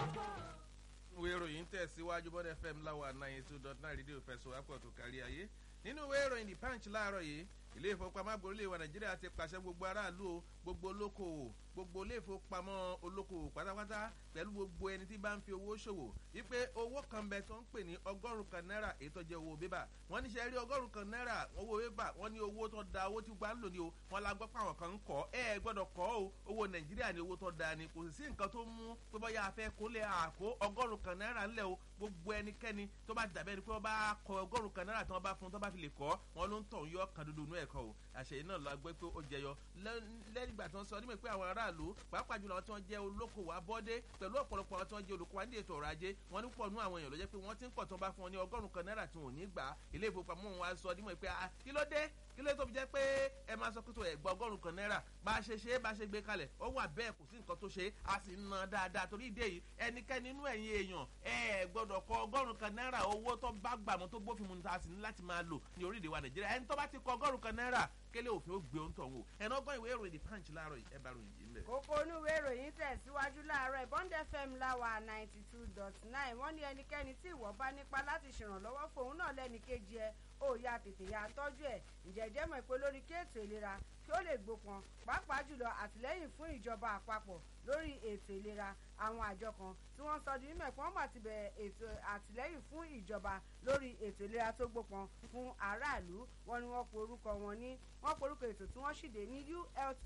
ìwé ìròyìn tẹ̀síwájú bọ́dẹ̀ fm láwa nine two dot nine rédíò fẹ̀sọ̀ apọ̀ tó kárí ayé nínú ìwé ìròyìn the punch láàárọ̀ yìí ilé ìfowópamọ́ àgbòrúlé wa nàìjíríà ti pàṣẹ gbogbo aráàlú o gbogbo olókoòwò gbogbo ilé ìfowópamọ́ olókoòwò pátápátá pẹ̀lú gbogbo ẹni tí bá ń fi owó ṣòwò wípé owó kan bẹ tó ń pè ní ọgọ́rùn kan náírà èyí tó jẹ́ owó bébà wọ́n ní ṣe rí ọgọ́rùn kan náírà owó bébà wọ́n ní owó tó da owó tí gbà ń lò ní o wọ́n la gbọ́ pé àwọn kan ń kọ́ ẹ ẹ gbọ́dọ̀ kọ́ o owó nàìjíríà ní owó tó da ni kò sí nǹkan tó mú pé bọ́yá afẹ́ kó lè àkó ọgọ́rùn kan náírà ńlẹ̀ o gbogbo ẹnikẹ́ni tó bá dàbẹ́ ni pé wọ́n bá kọ ọgọ́rùn kan náírà tí wọ́n bá fún tó bá fi lè kọ́ wọn ló ń tọ̀ ń yọ kan dúdú inú ẹ̀kọ́ o àṣeyìn náà la gbé pé ó jẹyọ lẹ́yìn ìgbà tí wọ́n sọ nígbà pé àwọn aráàlú pàápàá jùlọ àwọn tí wọ́n jẹ́ olókoòwò abọ́dé pẹ̀lú ọ̀pọ̀lọpọ̀ àwọn tí wọ́n jẹ́ olùkọ́ ní ètò ọrọ̀ ajé wọ́n ní pọ̀ nú àwọn èèyàn ló jẹ́ pé wọ́n ti ń pọ̀ tó ń bá fún wọn ní ọgọ́rùn-ún kan náírà tí wọn ò ní gbà ilé ìfowópamọ́ wọn wá sọ nímọ̀ pé kí ló dé kí ló tó fi jẹ́ pé ẹ máa sọ pé tó ẹ̀gbọ́n ọgọ́rùn-ún kan náírà bá a ṣe ṣe é bá a ṣe gbé kalẹ̀ ó wà bẹ́ẹ̀ kò sí nǹkan tó ṣe a sì ń ná dáadáa torí ìdí èyí ẹnikẹ́ni nínú ẹ̀yin èèyàn ẹ gbọ́dọ̀ kọ ọgọ́rùn-ún kan náírà owó tó bá gbàmọ́ tó bófin mu ta sì ní láti máa lò ní orílẹ̀-èdè wa nàìjíríà ẹni tó bá ti kọ ọgọ́rùn-ún kan náírà kélé òfin ó gbé ohun tó ń wò ẹ̀nà ọgbọ́n ìwé ìròyìn the punch láàárọ̀ ẹ bá ròyìn yìí lẹ̀. kókó inú ìwé ìròyìn tẹ̀síwájú láàárọ̀ bond fm láwa ninety two dot nine wọ́n ní ẹnikẹ́ni tí ìwọ bá nípa láti ṣèrànlọ́wọ́ fòun náà lẹ́ni kejì ẹ ó ya tètè ya tọ́jú ẹ̀ ǹjẹ́jẹ́ mọ̀ pé lórí kí ètò ìlera kí ó lè gbópọn pàápàá jùlọ àtìlẹ́yìn fún ìjọba àpapọ̀ lórí ètò ìlera àwọn àjọ kan tí wọ́n sọ di mímọ̀ pé wọ́n mà ti bẹ̀rẹ̀ ètò àtìlẹ́yìn fún ìjọba lórí ètò ìlera tó gbópọn fún aráàlú wọn ni wọ́n porúkọ wọn ní wọ́n porúkọ ètò tí wọ́n ṣìdè ní u health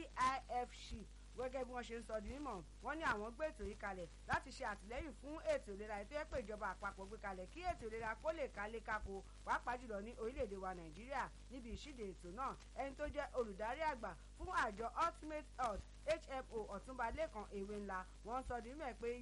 gif ship gẹ́gẹ́ bí wọ́n ṣe ń sọ di mímọ̀ wọ́n ní àwọn gbé ètò yìí kalẹ̀ láti ṣe àtìlẹ́yìn fún ètò ìlera ètò ẹ̀pẹ́ ìjọba àpapọ̀ gbé kalẹ̀ kí ètò ìlera kó lè kálé kákó pàápàá jùlọ ní orílẹ̀-èdè wa nàìjíríà níbi ìṣíde ètò náà ẹni tó jẹ́ olùdarí àgbà fún àjọ ultimate health hmo ọ̀túnba lẹ́kan èwe ńlá wọ́n sọ di mímọ̀ pé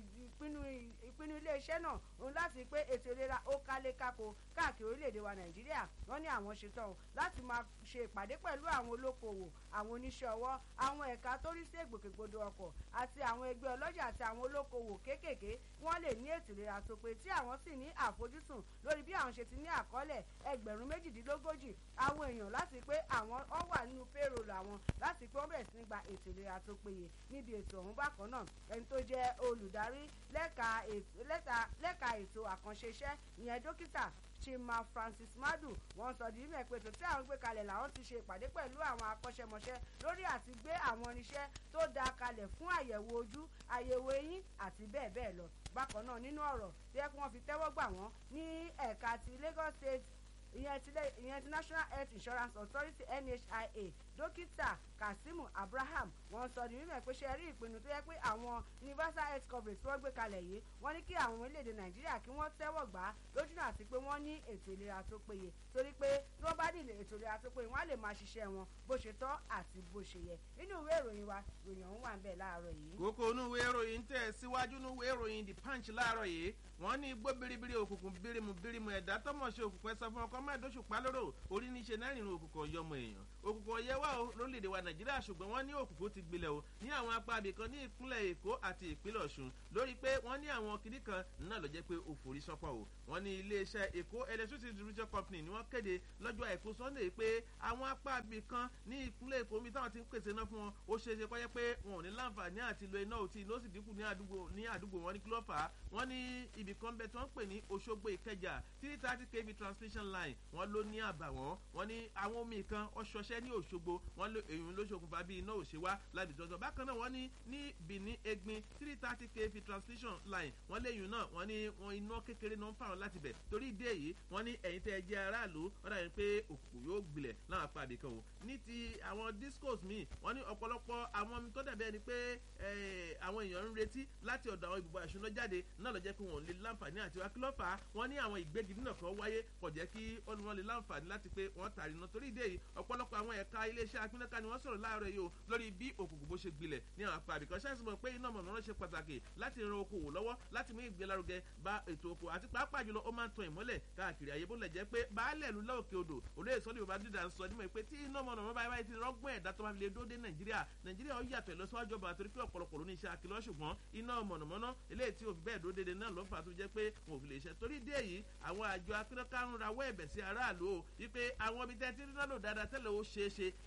ìpinnu iléeṣẹ́ náà òun láti pé ètò ìlera ó kálé kákó káàkiri orílẹ̀-èdè wa nàìjíríà wọ́n ní àwọn ṣetán láti máa ṣe ìpàdé pẹ̀lú àwọn olókoòwò àwọn oníṣẹ́ ọwọ́ àwọn ẹ̀ka tó rí sí ègbòkègbodò ọkọ̀ àti àwọn ẹgbẹ́ ọlọ́jà àti àwọn olókoòwò kéékèèké wọ́n lè ní ètò ìlera tó pé tí àwọn sì ní àfojúsùn lórí bí àwọn ṣe ti ní àkọọ́lẹ̀ ẹgbẹ̀rún méjìdínlógójì àwọn èèyàn láti pé àwọn ọ wà nínú payroll àwọn láti pé wọ́n bẹ̀rẹ̀ sí ní gba ètò ìlera tó péye níbi ètò ọ̀hún bákan náà ẹni tó jẹ́ olùdarí lẹ́ka ètò àkànṣe iṣẹ́ ìyẹn dókítà chima francis madu wọn sọ di mímọ pé ètò tí àwọn gbé kalẹ̀ làwọn ti ṣe ìpàdé pẹ̀lú àwọn akọ́ṣẹ́mọṣẹ́ lórí àti gbé àwọn irinṣẹ́ tó dáa kalẹ̀ fún àyẹ̀wò ojú àyẹ̀wò eyín àti bẹ́ẹ̀ bẹ́ẹ̀ lọ bákan náà nínú ọ̀rọ̀ tí ẹ kí wọ́n fi tẹ́wọ́ gbà wọ́n ní ẹ̀ka ti lagos state ìyẹn ti national health insurance authority nhia dókítà kazeem abraham wọn sọ ní mímọ pé ṣe rí ìpinnu tó yẹ pé àwọn universal health coverage tí wọ́n gbé kalẹ̀ yìí wọ́n ní kí àwọn orílẹ̀-èdè nàìjíríà kí wọ́n tẹ́wọ̀ gbà á lójúnà àti pé wọ́n ní ètò ìlera tó péye torí pé tí wọ́n bá ní ètò ìlera tó péye wọ́n á lè máa ṣiṣẹ́ wọn bó ṣe tọ́ àti bó ṣe yẹ nínú ìwé ìròyìn wa ìròyìn ọ̀hún wà ń bẹ̀ láàárọ̀ yìí. kókó inú ìwé ìròyìn tẹ̀ síwájú inú ìwé ìròyìn the punch láàárọ̀ yìí wọ́n ní igbó biribiri òkùnkùn birimu birimu ẹ̀dá tọmọṣe òkùnkùn ẹ sọ fún ọkọ mẹ́ẹ̀ẹ́dọ́sùpá lóró orí níṣe náà nínú òkùnkùn ọ̀yọ́mọ èèyàn òkùnkùn ọ̀yẹ́ wà ó lórílẹ̀‐èdè wa nàìjíríà ṣùgbọ́n wọ́n ní òkùnkùn ti gbilẹ̀ o ní àwọn apá abìkan ní ìpínlẹ̀ èkó àti ìpínlẹ̀ ọ̀ṣun lórí pé wọ́n ní àwọn kiri kan náà ló jẹ́ pé ó forí sọ́pọ̀ o wọ́n ní iléeṣẹ́ èkó electricity distribution company ni wọ́n kéde lọ́jọ́ àìkú sunday pé àwọn apá abìkan ní ìpínlẹ̀ èkó mi táwọn ti ń pèsè iná fún wọn ó ṣeé ṣe kọ́yẹ́ pé wọn ò ní láǹfààní àti lo iná òtí ló sì dínkù ní àdúgbò ní àdúgbò wọn ní kí ló fà á wọ́n ní ibì kan bẹ tí wọ́n pè ní òṣogbo ìkẹjà three thirty kv transmission line wọ́n ló ní àbàwọ́n wọ́n ní àwọn omi kan ọṣọṣẹ́ ní òṣogbo wọ́n lé èyí ló ṣokùnfà bí iná òṣè wá láti tọ́jọ́ bákan náà wọ́n ní ní benin egbin three thirty kv transmission line wọ́n léyìn náà wọ́n ní wọn iná kékeré náà ń fà wọn láti bẹ̀ torí ìdí èyí wọ́n ní ẹ̀yin tẹ́ ẹ jẹ́ aráàlú wọ́n dàbí pé òkùnkùn yóò gbilẹ̀ láwọn apá àbíkan o ní ti àwọn discos míì wọ́n ní ọ̀pọ̀lọpọ̀ àwọn omi tó dàbí ẹni pé àwọn èèyàn ń retí láti ọ̀dọ̀ àwọn ibùba ìṣúná jáde náà lọ jẹ́ pé wọ́n lè láǹfààní àti wá kí ló fà á wọ́n ní àwọn ìgbégi nínà kan wáyé kò jẹ́ kí wọ́n lè láǹfààní láti pé wọ́n tàrí iná torí ìdí èyí ọ̀pọ̀lọpọ̀ àwọn ẹ̀ka iléeṣẹ́ apínnáká ni wọ́n sọ̀rọ̀ láàárọ̀ yìí o lórí bí òkùnkùn bó ṣe gbilẹ̀ ní àwọn apá àbíkan ṣáàṣì mọ̀ pé iná mọ̀nà ṣe pàtàkì láti ran okòwò lọ́wọ́ láti mú ìgbélárugẹ bá ètò oko àti pàápàá jùlọ ó máa ń tan ìmọ́lẹ̀ káàkiri ayé bó lẹ̀ jẹ́ pé baálẹ̀ ìlú lọ́ọ̀kẹ́ odò olóyè sọ́ni yorùbá dídà ń sọ nímọ̀ pé tí iná mọ̀nà mọ́ báyìí ti rọ́gbọ́n ẹ̀dá tó máa fi lè dóde nàìjíríà nàìjíríà ó yàtọ̀ ìlọsíwájú ọba àtòrí pé ọ̀pọ̀lọpọ̀ ló ní iṣẹ́ akílọ́ ṣùgbọ́n iná mọ̀nàmọ́ná eléyìí tí òfin bẹ́ẹ̀ dóde náà ló fà tó jẹ́ pé wọn ò fi lè ṣe torí dé yìí àwọn àjọ akínọ́ká ń rawọ́ ẹ̀bẹ̀ sí aráàlú o wípé àwọn ibi tẹ́tí rí náà lò dáadáa tẹ́lẹ̀ ó ṣeé ṣe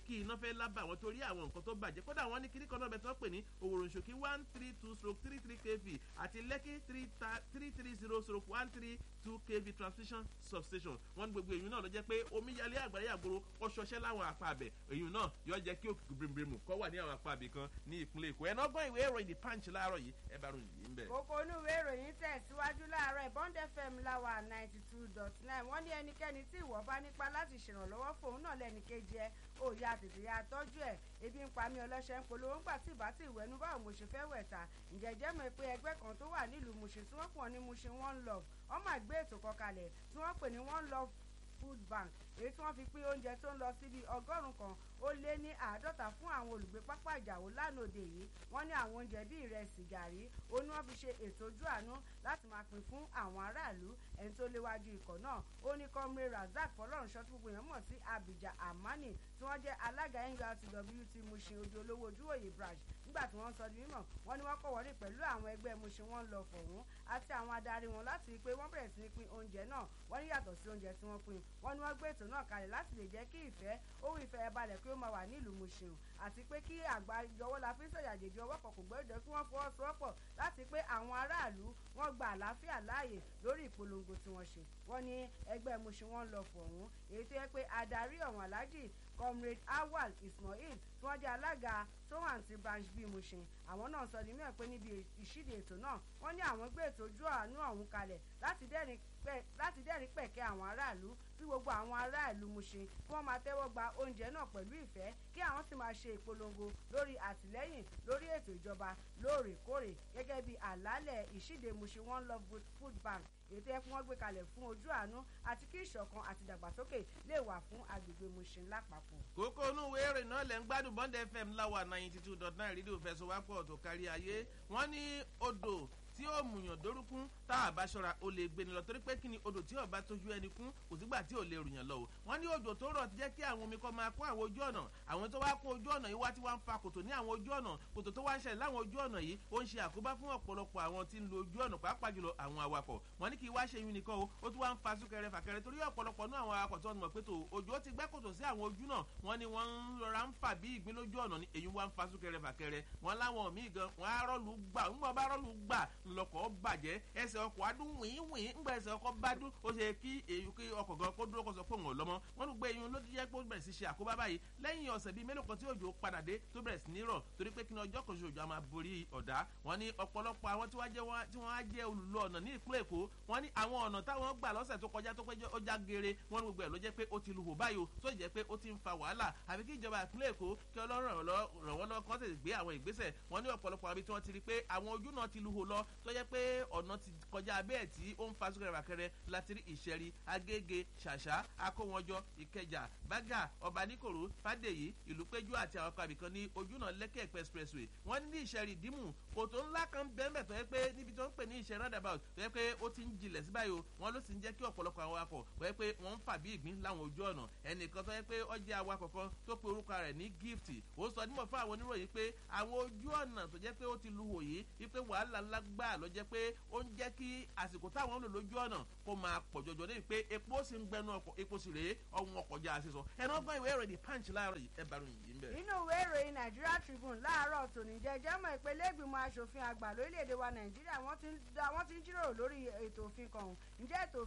kí iná fẹ́ lábà wọn torí àwọn nǹkan tó bàjẹ́ kódà wọ́n ní kíní kan náà bẹ tó pè ní òwòròǹṣòkí one three two stroke three three kv àti lẹ́kí three three zero stroke one three two kv transmission substation wọ́n ní gbogbo èyí náà ló jẹ́ pé omíyalé àgbáyé àgbòrò ọṣọṣẹ́ láwọn àpá abẹ èyí náà yóò jẹ́ kí òkùnkùn bìrìbìrìmù kọ́ wà ní àwọn àpá abẹ kan ní ìpínlẹ̀ èkó ẹ̀ náà gbọ́n ìwé ìròyìn the punch láàárọ̀ yìí ẹ bá ròyìn yìí ń bẹ̀. kókó inú ìwé ìròyìn tẹ̀síwájú láàárọ̀ bond fm láwa ninety two dot nine wọ́n ní ẹnikẹ́ni tí ìwọ bá nípa láti ṣèrànlọ́wọ́ fóun náà lẹ́ni kejì ẹ ó ya tètè ya tọ́jú ẹ̀ ebi ń pa mí ọlọ́ṣẹ́ ń polówó ńgbà tí ìbá tí ìwẹ́nu báwo mo ṣe fẹ́ wẹ̀ ta ǹjẹ́ jẹ́ mọ̀ pé ẹgbẹ́ kan tó wà nílùú Mushin tí wọ́n pọ̀ ní Mushin one love wọ́n máa gbé ètò kan kalẹ̀ tí wọ́n pè ní one love food bank èyí tí wọ́n fi pín oúnjẹ tó ń lọ síbi ọgọ́rùn-ún kan ó lé ní àádọ́ta fún àwọn olùgbé pápá ìjàwó lánàá òde yìí wọ́n ní àwọn oúnjẹ bíi ìrẹsì gàrí ó ní wọ́n fi ṣe ètò ojú àánú láti máa pín fún àwọn aráàlú ẹni tó léwájú ikọ̀ náà ó ní kọ́mrẹ́ razak fọlọ́runṣọ́ tí gbogbo èèyàn mọ̀ sí abija amani tí wọ́n jẹ́ alága nurtwt Mushin ojú olówó ojúwòye branch nígbà tí wọ́n sọ di mímọ̀ wọ́n ní wọ́n kọ̀ wọ́rí pẹ̀lú àwọn ẹgbẹ́ Mushin wọn lọ fọ̀hún àti àwọn adarí wọn láti rí i pé wọ́n bẹ̀rẹ̀ sí ní pín oúnjẹ náà wọ́n ní yàtọ̀ sí oúnjẹ tí wọ́n pín wọ́n ní wọ́n gbé ètò náà kalẹ̀ láti lè jẹ́ kí ìfẹ́ ohun ìfẹ́ ẹ balẹ̀ pé ó máa wà nílùú Mushin àti pé kí àgbájọwọ́ la fi ń sọ̀yà jèjì ọwọ́ kan kò gbọ́dọ̀ kí wọ́n fọwọ́sowọ́pọ̀ láti pé àwọn aráàlú wọ́n gba àlàáfíà láàyè lórí ìpolongo tí wọ́n ṣe wọ́n ní ẹgbẹ́ Mushin wọn lọ fọ̀hún èyí tó yẹ pé adarí ọ̀hún aláàjì comrade awal ismail tí wọ́n jẹ́ alága towanti branch bíi Mushin àwọn náà sọ ní mẹ́rin pé níbi ìṣíde ètò náà wọ́n ní àwọn gbé ètò ojú àánú ọ̀hún kalẹ̀ láti dẹ́rìn pẹ̀kẹ́ àwọn aráàlú tí gbogbo àwọn aráàlú Mushin kí wọ́n máa tẹ́wọ́ gba oúnjẹ náà pẹ̀lú ìfẹ́ kí àwọn sì máa ṣe ìpolongo lórí àtìlẹ́yìn lórí ètò ìjọba lóòrèkóòrè gẹ́gẹ́ bí àlàálẹ̀ ìṣíde Mushin one love food bank ètò ẹkún wọn gbé kalẹ̀ fún ojú àánú àti kí ìṣọ̀kan àti ìdàgbàsókè lè wà fún agbègbè Mushin lápapọ̀. kókó inú ìwé ìròyìn náà lẹ́ ń gbádùn Bond FM láwa ninety two dot nine rédíò fẹsọ̀wápọ̀ tó kárí ayé wọ́n ní odò tí ó mùyàn dórúkún tá a bá ṣọ́ra ó lè gbéni lọ torí pé kí ni odò tí ó bá tójú ẹni kún kò sígbà tí ò lè rùyàn lọ o wọ́n ní òjò tó rọ̀ ti jẹ́ kí àwọn omi kan máa kún àwọn ojú ọ̀nà àwọn tó wá kún ojú ọ̀nà yìí wá tí wọ́n ń fa kòtò ní àwọn ojú ọ̀nà kòtò tó wá ń ṣẹlẹ̀ láwọn ojú ọ̀nà yìí ó ń ṣe àkóbá fún ọ̀pọ̀lọpọ̀ àwọn tí ń lo ojú ọ̀nà pàápàá jùlọ àwọn awakọ̀ wọ́n ní kí wá ṣe yún nìkan o ó tún wá ń fa súnkẹrẹ fàkẹrẹ torí ọ̀pọ̀lọpọ̀ náà àwọn awakọ̀ tó ń mọ̀ pé tó òjò ti gbẹ́ kòtò sí àwọn ojú náà wọ́n ní wọ́n ń rọra ń fà bí ìgbín lójú ọ̀nà ni èyí wá ń fa súnkẹrẹ fàkẹrẹ wọ́n láwọn míì gan wọ́n á rọ́ọ̀lù gbà ń bọ̀ bá rọ́ọ̀lù gbà ńlọkọ̀ bàjẹ́ bàjẹ́ ẹsẹ̀ ọkọ̀ adún wìnwìn ńgbà ẹsẹ̀ ọkọ̀ bá dún ó ṣe kí èyí kí ọkọ̀ gan kó dúró kó sọ fóun ọ̀lọ́mọ wọn gbé eyín ló jẹ́ pé ó bẹ̀rẹ̀ sí ṣe àkóbá báyìí lẹ́yìn ọ̀sẹ̀ bíi mélòó kan tí òjò padà dé tó bẹ̀rẹ̀ sí ní rọ̀ torí pé kí ni ọjọ́ kan ṣoṣo òjò a máa borí ọ̀dá wọn ní ọ̀pọ̀lọpọ̀ àwọn tí wọ́n á jẹ́ olùlọ ọ̀nà ní ìpínlẹ̀ èkó wọn ní àwọn ọ̀nà táwọn gbà lọ́sẹ̀ tó kọjá tó pé ó já geere wọn ní gbogbo ẹ̀ ló jẹ́ pé ó ti luhò báyìí o tó jẹ́ pé ó ti ń fa wàhálà àbí kí ìjọba ìpínlẹ̀ èkó kí ọlọ́run ràn wọ́n lọ́wọ́ kán tètè gbé àwọn ìgbésẹ̀ wọn ní ọ̀pọ̀lọpọ̀ àbí tí wọ́n ti rí pé àwọn ojú náà ti luhò lọ tó jẹ́ pé ọ̀nà ti kọjá abẹ́ tí ó ń fa súnkẹrẹ fàkẹrẹ láti rí ìṣẹ́rí agége ṣàṣà akówọnjọ ìkẹjà bágà ọbaníkòrò fàdèyí ìlúpéjú àti àwọn kábì kan ní ojúnà lẹ́kẹ̀ expressway wọ́n ní ìṣẹ́rí dímù kòtò ńlá kan bẹ́ẹ̀ tó yẹ pé níbi tó ń pè ní ìṣẹ́ roundabout tó yẹ pé ó ti ń jilẹ̀ sí báyìí o wọ́n ló sì ń jẹ́ kí ọ̀pọ̀lọpọ̀ àwọn awakọ̀ tó yẹ pé wọ́n ń fà bí ìgbín láwọn ojú ọ̀nà ẹnìkan tó yẹ pé ó jẹ́ awakọ̀ kan tó pe orúkọ rẹ̀ ní gift ó sọ nímọ̀ fún àwọn oníròyìn pé àwọn ojú ọ̀nà tó jẹ́ pé ó ti lu wòye wípé wàhálà ńlá gbà ló jẹ́ pé ó ń jẹ́ kí àsìkò táwọn ń lò lójú ọ̀nà kó máa pọ̀ jọjọ débi pé epo sì ń gbẹnu ọkọ̀ epo sì rèé ọ̀hún ọkọ̀ já sísọ ẹnu ọgbọ́n ìwé ìròyìn punch láàárọ̀ yìí ẹ bá ròyìn yìí ń bẹ̀. inú ìwé ìròyìn Nigeria Tribune láàárọ̀ tòní jẹjẹ́ mọ̀ ìpele ìgbìmọ̀ asòfin àgbà lórílẹ̀‐èdè wa Nàìjíríà wọ́n ti ń jíròrò lórí ètò òfin kan ọ̀hún ǹjẹ́ ètò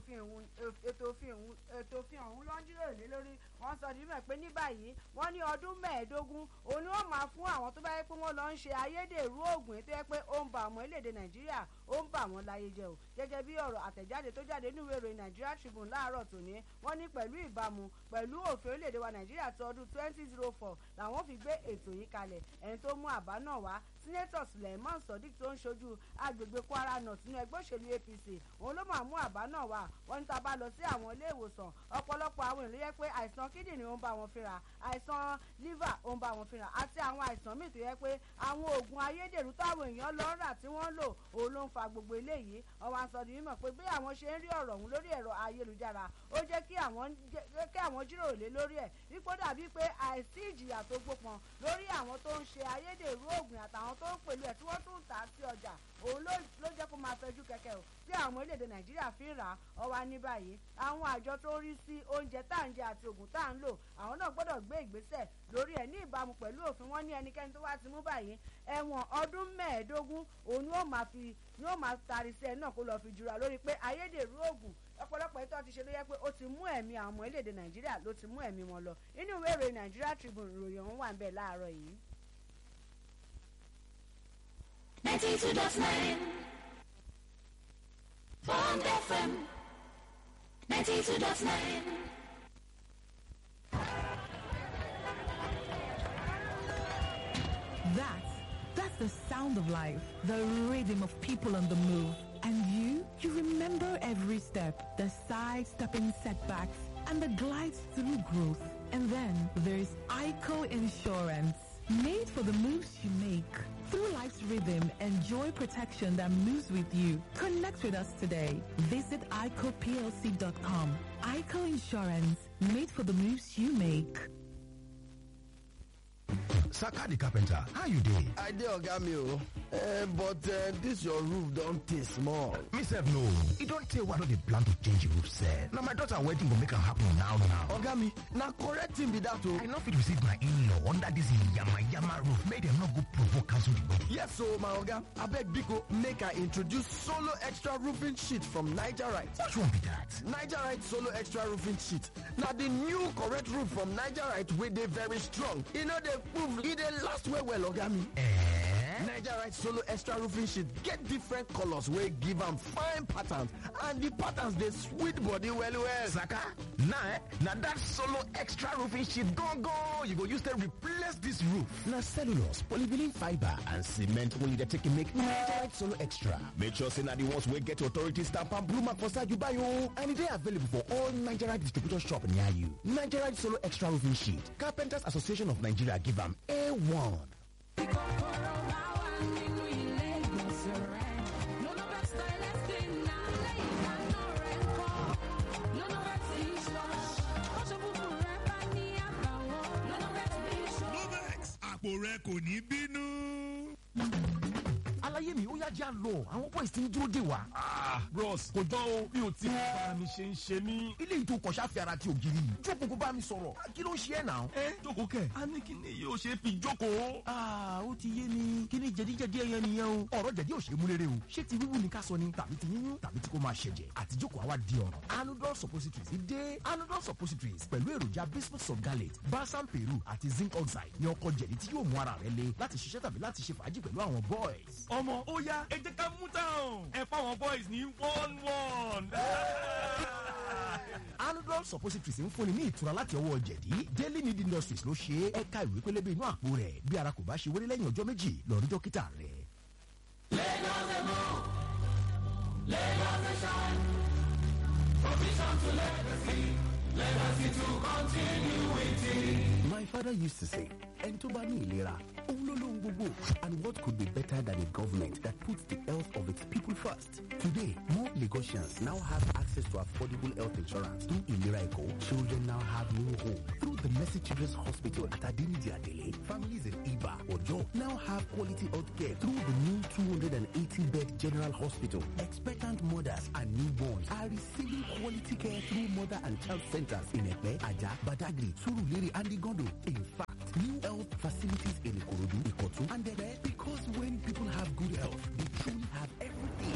òfin ọ̀hún ló ń jíròrò lé lórí wọ́n sọ nímọ̀ pé ní báyìí wọ́n ní ọdún mẹ́ẹ̀ẹ́dógún òun ni wọ́n máa fún àwọn tó bá yẹ pé wọ́n lọ ń ṣe ayédèrú oògùn ètò yẹ pé ó ń ba àwọn orílẹ̀-èdè Nàìjíríà ó ń bà wọ́n láyé jẹ́ o gẹ́gẹ́ bí ọ̀rọ̀ àtẹ̀jáde tó jáde nínú ìròyìn Nigeria Tribune láàárọ̀ tòní wọ́n ní pẹ̀lú ìbámu pẹ̀lú òfin orílẹ̀-èdè wa Nàìjíríà tó ọdún twenty zero four làwọn fi gbé ètò yìí kalẹ̀ ẹni tó mú àbá náà wá sínétọ̀ Suleiman Sodiq tó ń ṣojú agbègbè Kwara North nínú ẹgbẹ́ òṣèlú APC òun ló máa mú àbá náà wá wọ́n ní tá a bá lọ sí àwọn ilé ìwòsàn ọ̀pọ̀lọpọ̀ àwọn èèyàn ló yẹ pé àìsàn kíndìnrín ó ń bá wọn fínra àìsàn liver ó ń bá wọn fínra àti àwọn àìsàn míì tó yẹ pé àwọn oògùn ayédèrú táwọn èèyàn lọ ń rà tí wọ́n ń lò òun ló ń fa gbogbo eléyìí ọwọ́ aṣọ ni mímọ̀ pé bí àwọn ṣe ń rí ọ̀rọ̀ ọ̀hún lórí ẹ̀rọ ayélujára ó jẹ́ kí àwọn jíròrò lé lórí ẹ̀ wípé dàbí pé àìsí ìjìyà tó gbópọn lórí àwọn tó ń ṣe ayédèrú oògùn àtàwọn tó ń pẹ̀lú ẹ̀ tí wọ́n tún ń tà á sí ọjà òun ló jẹ́ kó máa máa fẹjú kẹ̀kẹ́ o tí àwọn ọmọ orílẹ̀-èdè nàìjíríà fi ń rà á ọwá ní báyìí àwọn àjọ tó ń rí sí oúnjẹ tá à ń jẹ àti oògùn tá à ń lò àwọn náà gbọ́dọ̀ gbé ìgbésẹ̀ lórí ẹ̀ ní ìbámu pẹ̀lú òfin wọn ní ẹnikẹ́ni tó wá ti mú báyìí ẹ̀wọ̀n ọdún mẹ́ẹ̀ẹ́dógún òun ni ó máa fi ni ó máa tari sí ẹ náà kó lọ́ọ́ fi jura lórí pé ayédèrú oògùn ọ̀pọ̀lọpọ̀ ètò ti ṣe ló yẹ pé ó ti mú ẹ̀mí àwọn ọmọ orílẹ̀-èdè nàìjíríà ló ti mú ẹ̀mí wọn lọ inú ìwé ìròyìn nàìjíríà tribune ìròyìn ọ̀hún wà ń bẹ̀ láàárọ̀ yìí. ninety two dot nine Bond FM ninety two dot nine. That's, that's the sound of life, the rhythm of people on the move. And you, you remember every step, the side-stepping setbacks, and the glides through growth. And then there's ICO Insurance, made for the moves you make. Through life's rhythm, enjoy protection that moves with you. Connect with us today. Visit ICOPLC.com. ICO Insurance, made for the moves you make. saka the carpenter how you dey? i dey oga mi o uh, but uh, dis your roof don tey small me sef no e don tey wey i no dey plan to change the roof sef na my daughter wedding go make am happen now now oga mi na correct thing be dat o i no fit receive my in-law under dis yama-yama roof make dem no go provoke cancel the wedding yes o my oga abeg biko make i introduce solo extra roofing sheet from nigerite which one be dat? nigerite solo extra roofing sheet na di new correct roof from nigerite wey dey very strong e no dey move e dey last well well oga mi Eh? nigerite solo extra roofing sheet get different colors wey give am fine patterns and di patterns dey sweet body well well saka na eh na dat solo extra roofing sheet gangan you go use take replace dis roof na cellulose polyvinyl fibre and cement wey you dey take make nigerite solo extra make sure say na the ones wey get authority stamp and blue mark for side you buy o and e dey available for all nigerite distributor shop near you nigerite solo extra roofing sheet carpenters association of nigeria give am a1. Lovex àpò rẹ kò ní bínú. aláyé mi ó yá jẹ́ àlọ́ àwọn boys ti ń dúró dè wá. bros kò jọ o bí o ti bá mi ṣe ń ṣe mí. ilé ìtò kọ̀ṣà fi ara ti ògiri yìí jókòó kó bá mi sọ̀rọ̀ kí ló ń ṣe ẹ̀ náà. ẹ jókòó kẹ a ní kí ni yóò ṣe fi jókòó. Ah, ó ti yé mi kí ni jẹ̀díjẹ̀dí ẹyẹ nìyẹn o. ọ̀rọ̀ jẹ̀dí ò ṣe é mú rere o. ṣé ti wíwú ni ká sọ ni tàbí ti yíyún tàbí tí kò máa ṣẹ̀jẹ̀ àti jókòó àwa di ọ̀ràn. anudol suppositories dé anudol suppositories pẹ̀lú èròjà bismuth sulgalate balsam peru àti zinc oxide ní ọkọ̀ jẹ̀dí tí yóò mú ara rẹ le láti ṣiṣẹ́ tàbí láti ṣe fàájì pẹ̀lú àwọn boys. ọmọ ó yá ẹ jẹ́ ká mú táwọn ẹ fáwọn boys ní one one. anudol suppositories ń fúnni ní ìtura láti ọwọ́ jẹ̀dí daily need industries ló ṣe é ẹ̀ka ìwé pélébé inú àpò rẹ̀ bí ara kò bá ṣe wéré lẹ́yìn ọjọ́ méjì lọ rí dókítà rẹ̀. My father used to say, Entoba ni ìlera, òun ló lóhun gbogbo. And what could be better than a government that puts the health of its people first? Today, more Lagosians now have access to affordable health insurance. Through Ilera Eco, children now have new hope. Through the Mercy Children's Hospital at Adinidi Adele, families in Iba or Jo now have quality health care through the new 280-bed General Hospital. Expectant mothers and newborns are receiving quality care through mother and child centers in Epe, Aja, Badagri, Surulere, and Igondo. In fact, new health facilities in Ikorodu, Ikotu, and Epe because when people have good health, they truly have everything.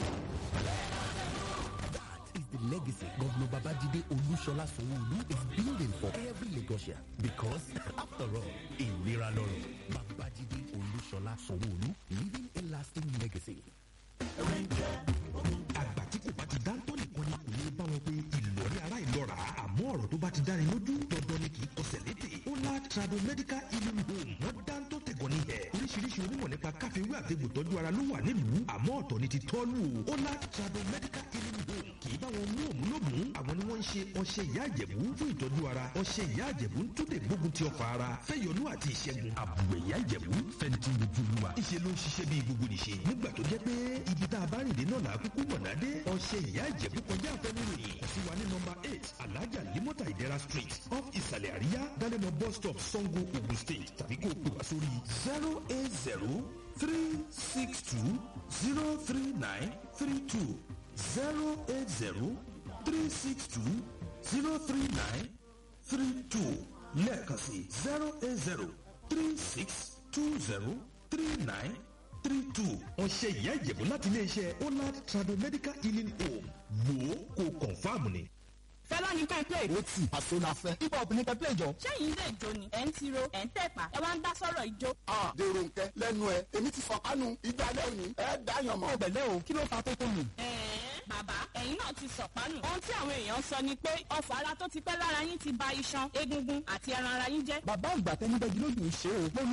That is the legacy Governor Babajide Olushola Sowolu is building for every Lagosian. Because, after all, in Loro, Babajide Olushola Sowolu leaving a lasting legacy. àgbà tí kò bá ti dáńtọ́ nìkan ni kò ní bá wọn pé ìlọrí ara ìlọra àmọ́ ọ̀rọ̀ tó bá ti dáni lójú dandan ni kì í kọsẹ̀ lédè ọlá trado medical healing home wọ́n dáńtọ́ tẹ̀gọ́ ní ẹ̀ oríṣiríṣi onímọ̀ nípa káfíwé àtẹ̀gbò tọ́jú ara ló wà nílùú àmọ́ ọ̀tọ̀ ni ti tọ́lù o ọlá trado medical healing home kì í bá wọn mú òmù lómù àwọn ni wọ́n ń ṣe ọṣẹ ìyá àjẹ̀bú fún ìtọ́jú ara ọṣẹ ìyá àjẹ̀bú ń tún lè gbógun ti ọkọ̀ ara fẹ́yọnú àti ìṣẹ́gun àbùwẹ̀ ìyá àjẹ̀bú fẹ́ntì lójú olúwa ìṣe ló ń ṣiṣẹ́ bí gbogbo nìṣe nígbà tó jẹ́ pé ibi tá a bá rìn dé náà là á kúkú mọ̀nà dé ọṣẹ ìyá àjẹ̀bú kọjá àfẹnuròyìn kò sí wa ní nọmba eight alájà limota ìdẹ́ra street off ìsàlẹ̀ àríyá dálẹ́mọ̀ bus stop sango ogun state tàbí kó o pè wá sórí zero eight zero three six two zero three nine three two zero eight zero three six two zero three nine three two lẹ́ẹ̀kan sí zero eight zero three six two zero three nine three two. ọ̀sẹ̀ ìyá ìjẹ̀bù láti iléeṣẹ́ olad trado medical healing home wò ó kó confam ni. fẹlá ní ká play. ó tì àṣọ la fẹ́. hip hop ní ká play jọ. sẹ́yìn ilé ìjó ni ẹ̀ ń tiro ẹ̀ ń tẹ̀pá ẹ wá ń dá sọ́rọ̀ ìjó. a dèrò nkẹ lẹ́nu ẹ èmi ti fọ kánú ìgbà lẹ́yìn ẹ dáyàn mọ́. ọbẹ̀ o kí ló fa tó tó nù. ẹ̀ẹ́n bàbá ẹ̀yin náà ti sọ̀pánù. ohun tí àwọn èèyàn sọ ni pé ọfọ̀ ara tó ti pẹ́ lára yín ti ba iṣan egungun àti ẹran ara yín jẹ́. bàbá àgbà tẹnibẹ́gi lójú ṣe o. mo